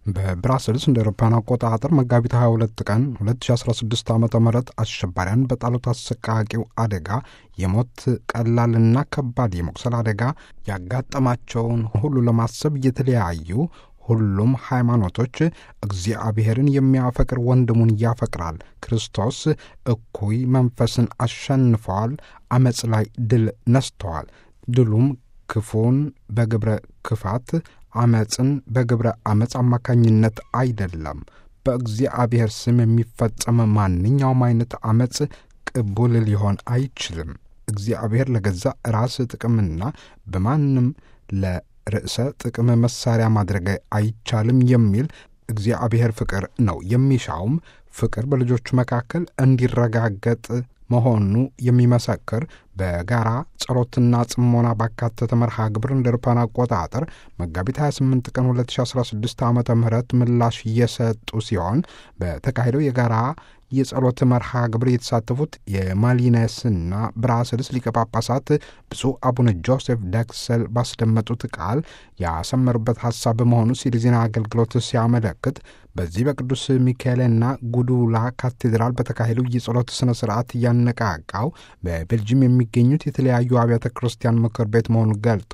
በብራስልስ እንደ አውሮፓውያን አቆጣጠር መጋቢት 22 ቀን 2016 ዓ ም አሸባሪያን በጣሉት አሰቃቂው አደጋ የሞት ቀላልና ከባድ የመቁሰል አደጋ ያጋጠማቸውን ሁሉ ለማሰብ የተለያዩ ሁሉም ሃይማኖቶች እግዚአብሔርን የሚያፈቅር ወንድሙን ያፈቅራል፣ ክርስቶስ እኩይ መንፈስን አሸንፈዋል፣ አመፅ ላይ ድል ነስተዋል፣ ድሉም ክፉን በግብረ ክፋት አመፅን በግብረ አመፅ አማካኝነት አይደለም። በእግዚአብሔር ስም የሚፈጸም ማንኛውም አይነት አመፅ ቅቡል ሊሆን አይችልም። እግዚአብሔር ለገዛ ራስ ጥቅምና በማንም ለርዕሰ ጥቅም መሳሪያ ማድረግ አይቻልም የሚል እግዚአብሔር ፍቅር ነው። የሚሻውም ፍቅር በልጆቹ መካከል እንዲረጋገጥ መሆኑ የሚመሰክር በጋራ ጸሎትና ጽሞና ባካተተ መርሃ ግብር እንደ አውሮፓውያን አቆጣጠር መጋቢት 28 ቀን 2016 ዓ ም ምላሽ እየሰጡ ሲሆን በተካሄደው የጋራ የጸሎት መርሃ ግብር የተሳተፉት የማሊነስና ብራስልስ ሊቀ ጳጳሳት ብፁዕ አቡነ ጆሴፍ ደክሰል ባስደመጡት ቃል ያሰመሩበት ሐሳብ በመሆኑ ሲል ዜና አገልግሎት ሲያመለክት በዚህ በቅዱስ ሚካኤልና ጉዱላ ካቴድራል በተካሄደው የጸሎት ሥነ ሥርዓት እያነቃቃው በቤልጅም የሚገኙት የተለያዩ አብያተ ክርስቲያን ምክር ቤት መሆኑን ገልጦ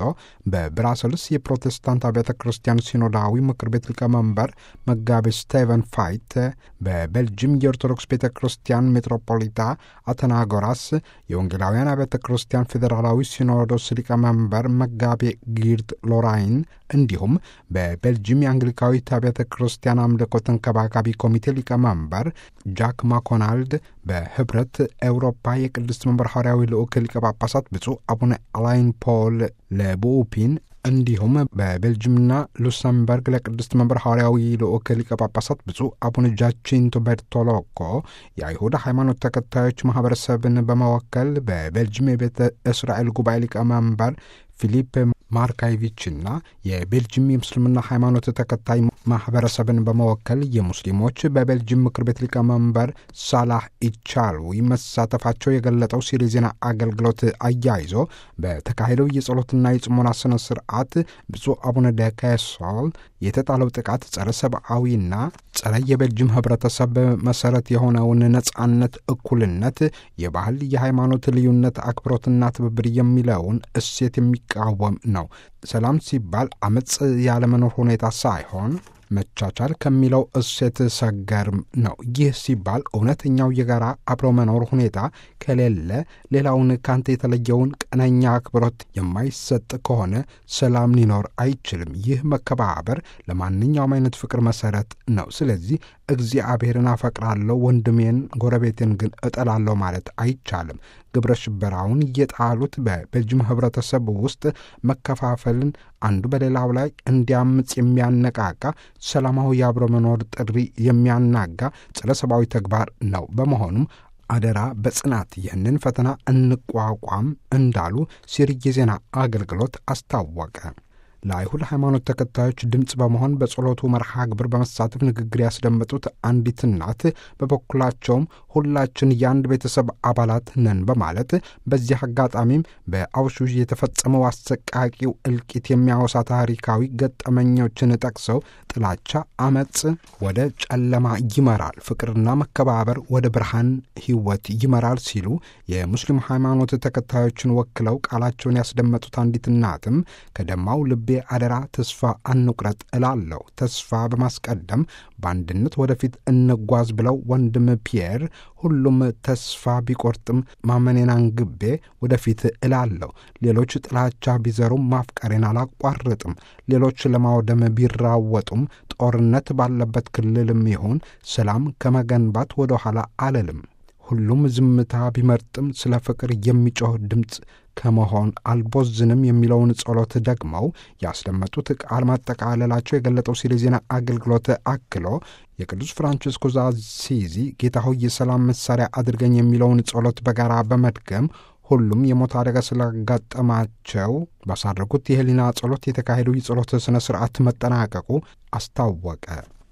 በብራሰልስ የፕሮቴስታንት አብያተ ክርስቲያን ሲኖዳዊ ምክር ቤት ሊቀመንበር መጋቤ ስቴቨን ፋይት፣ በቤልጅም የኦርቶዶክስ ቤተ ክርስቲያን ሜትሮፖሊታ አተናጎራስ፣ የወንጌላውያን አብያተ ክርስቲያን ፌዴራላዊ ሲኖዶስ ሊቀመንበር መጋቤ ጊርድ ሎራይን እንዲሁም በቤልጅም የአንግሊካዊት አብያተ ክርስቲያን አምልኮ ተንከባካቢ ኮሚቴ ሊቀመንበር ጃክ ማኮናልድ በህብረት ኤውሮፓ የቅድስት መንበር ሐዋርያዊ ልዑክ ሊቀ ጳጳሳት ብፁዕ አቡነ አላይን ፖል ለቡኡፒን እንዲሁም በቤልጅምና ሉክሰምበርግ ለቅድስት መንበር ሐዋርያዊ ልዑክ ሊቀ ጳጳሳት ብፁዕ አቡነ ጃቺንቶ ቤርቶሎኮ የአይሁድ ሃይማኖት ተከታዮች ማኅበረሰብን በመወከል በቤልጅም የቤተ እስራኤል ጉባኤ ሊቀመንበር ፊሊፕ ማርካይቪችና የቤልጅም የምስልምና ሃይማኖት ተከታይ ማኅበረሰብን በመወከል የሙስሊሞች በቤልጅም ምክር ቤት ሊቀመንበር ሳላህ ኢቻልዊ መሳተፋቸው የገለጠው ሲል የዜና አገልግሎት አያይዞ በተካሄደው የጸሎትና የጽሞና ሥነ ሥርዓት ብፁዕ አቡነ ደካሶል የተጣለው ጥቃት ጸረ ሰብአዊና ጸረ የቤልጅም ኅብረተሰብ መሠረት የሆነውን ነጻነት፣ እኩልነት፣ የባህል የሃይማኖት ልዩነት፣ አክብሮትና ትብብር የሚለውን እሴት የሚቃወም ነው። ሰላም ሲባል አመፅ ያለመኖር ሁኔታ ሳይሆን መቻቻል ከሚለው እሴት ሰገርም ነው። ይህ ሲባል እውነተኛው የጋራ አብሮ መኖር ሁኔታ ከሌለ ሌላውን ካንተ የተለየውን ቀነኛ አክብሮት የማይሰጥ ከሆነ ሰላም ሊኖር አይችልም። ይህ መከባበር ለማንኛውም አይነት ፍቅር መሰረት ነው። ስለዚህ እግዚአብሔርን አፈቅራለሁ፣ ወንድሜን ጎረቤትን ግን እጠላለሁ ማለት አይቻልም። ግብረ ሽበራውን የጣሉት በቤልጅም ህብረተሰብ ውስጥ መከፋፈልን አንዱ በሌላው ላይ እንዲያምፅ የሚያነቃቃ ሰላማዊ የአብሮ መኖር ጥሪ የሚያናጋ ጸረ ሰብአዊ ተግባር ነው። በመሆኑም አደራ በጽናት ይህንን ፈተና እንቋቋም እንዳሉ ሲሪ የዜና አገልግሎት አስታወቀ። ለአይሁድ ሃይማኖት ተከታዮች ድምፅ በመሆን በጸሎቱ መርሃ ግብር በመሳተፍ ንግግር ያስደመጡት አንዲት እናት በበኩላቸውም ሁላችን የአንድ ቤተሰብ አባላት ነን በማለት በዚህ አጋጣሚም በአውሹዥ የተፈጸመው አሰቃቂው እልቂት የሚያወሳ ታሪካዊ ገጠመኞችን ጠቅሰው ጥላቻ፣ አመፅ ወደ ጨለማ ይመራል፣ ፍቅርና መከባበር ወደ ብርሃን ሕይወት ይመራል ሲሉ የሙስሊም ሃይማኖት ተከታዮችን ወክለው ቃላቸውን ያስደመጡት አንዲት እናትም ከደማው ልቤ አደራ ተስፋ አንቁረጥ እላለሁ። ተስፋ በማስቀደም በአንድነት ወደፊት እንጓዝ ብለው ወንድም ፒየር ሁሉም ተስፋ ቢቆርጥም ማመኔን አንግቤ ወደፊት እላለሁ። ሌሎች ጥላቻ ቢዘሩም ማፍቀሬን አላቋርጥም። ሌሎች ለማውደም ቢራወጡም ጦርነት ባለበት ክልልም ይሁን ሰላም ከመገንባት ወደ ኋላ አልልም። ሁሉም ዝምታ ቢመርጥም ስለ ፍቅር የሚጮህ ድምፅ ከመሆን አልቦዝንም የሚለውን ጸሎት ደግመው ያስደመጡት ቃል ማጠቃለላቸው የገለጠው ሲል የዜና አገልግሎት አክሎ የቅዱስ ፍራንቺስኮስ አሲዚ ጌታ ሆይ የሰላም መሳሪያ አድርገኝ የሚለውን ጸሎት በጋራ በመድገም ሁሉም የሞት አደጋ ስላጋጠማቸው ባሳረጉት የህሊና ጸሎት የተካሄደው የጸሎት ሥነ ሥርዓት መጠናቀቁ አስታወቀ።